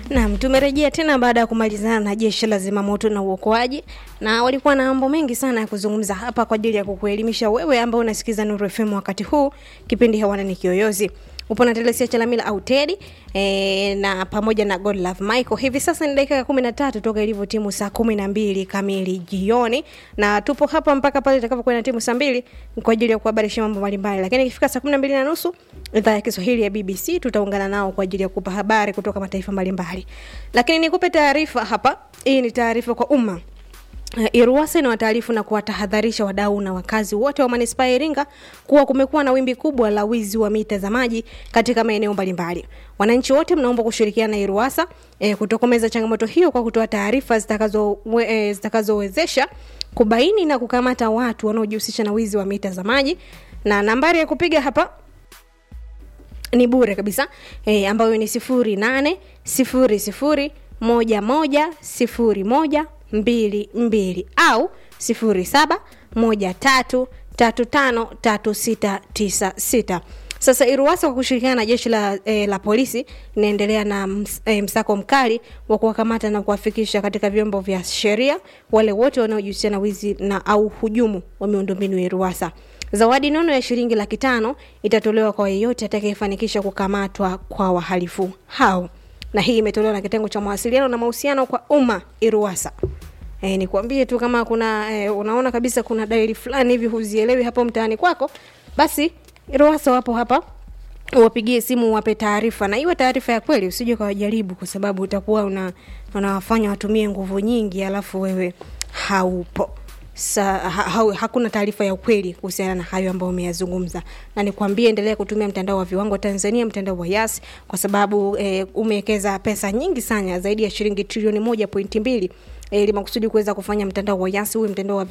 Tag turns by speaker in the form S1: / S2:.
S1: Naam, tumerejea tena baada ya kumalizana na jeshi la zimamoto na uokoaji, na walikuwa na mambo mengi sana ya kuzungumza hapa kwa ajili ya kukuelimisha wewe ambao unasikiza Nuru FM wakati huu. Kipindi hewani ni Kiyoyozi, upo na Telesia Chalamila au Teddy e, na pamoja na God Love Michael. Hivi sasa ni dakika ya kumi na tatu toka ilivyo timu saa kumi na mbili kamili jioni, na tupo hapa mpaka pale itakapokuwa na timu saa mbili kwa ajili ya kuhabarisha mambo mbalimbali, lakini ikifika saa kumi na mbili na nusu idhaa ya Kiswahili ya BBC tutaungana nao kwa ajili ya kupa habari kutoka mataifa mbalimbali. Lakini nikupe taarifa hapa, hii ni taarifa kwa umma. Uh, Iruwasa inawataarifu na kuwatahadharisha wadau na wakazi wote wa manispaa ya Iringa kuwa kumekuwa na wimbi kubwa la wizi wa mita za maji katika maeneo mbalimbali. Wananchi wote mnaomba kushirikiana na Iruwasa eh, kutokomeza changamoto hiyo kwa kutoa taarifa zitakazo eh, zitakazowezesha kubaini na kukamata watu wanaojihusisha na wizi wa mita za maji, na nambari ya kupiga hapa ni bure kabisa e, ambayo ni sifuri nane sifuri sifuri moja moja sifuri moja mbili mbili au sifuri saba moja tatu tatu tano tatu sita tisa sita. Sasa Iruwasa kwa kushirikiana na jeshi la, e, la polisi inaendelea na ms, e, msako mkali wa kuwakamata na kuwafikisha katika vyombo vya sheria wale wote wanaojihusisha na wizi na au hujumu wa miundombinu ya Iruwasa. Zawadi nono ya shilingi laki tano itatolewa kwa yeyote atakayefanikisha kukamatwa kwa wahalifu hao, na hii imetolewa na kitengo cha mawasiliano na mahusiano kwa umma Iruwasa. E, nikwambie tu kama kuna e, unaona kabisa kuna dalili fulani hivi huzielewi hapo mtaani kwako, basi Iruwasa wapo hapa, wapigie simu wape taarifa, na iwe taarifa ya kweli, usije ukawajaribu, kwa sababu utakuwa una unawafanya watumie nguvu nyingi, alafu wewe haupo Sa, ha, ha, hakuna taarifa ya ukweli kuhusiana na hayo ambayo umeyazungumza, na nikwambie, endelea kutumia mtandao wa viwango Tanzania, mtandao wa Yas, kwa sababu eh, umewekeza pesa nyingi sana zaidi ya shilingi trilioni moja pointi mbili ili makusudi kuweza kufanya mtandao wa Yas uwe mtandao wa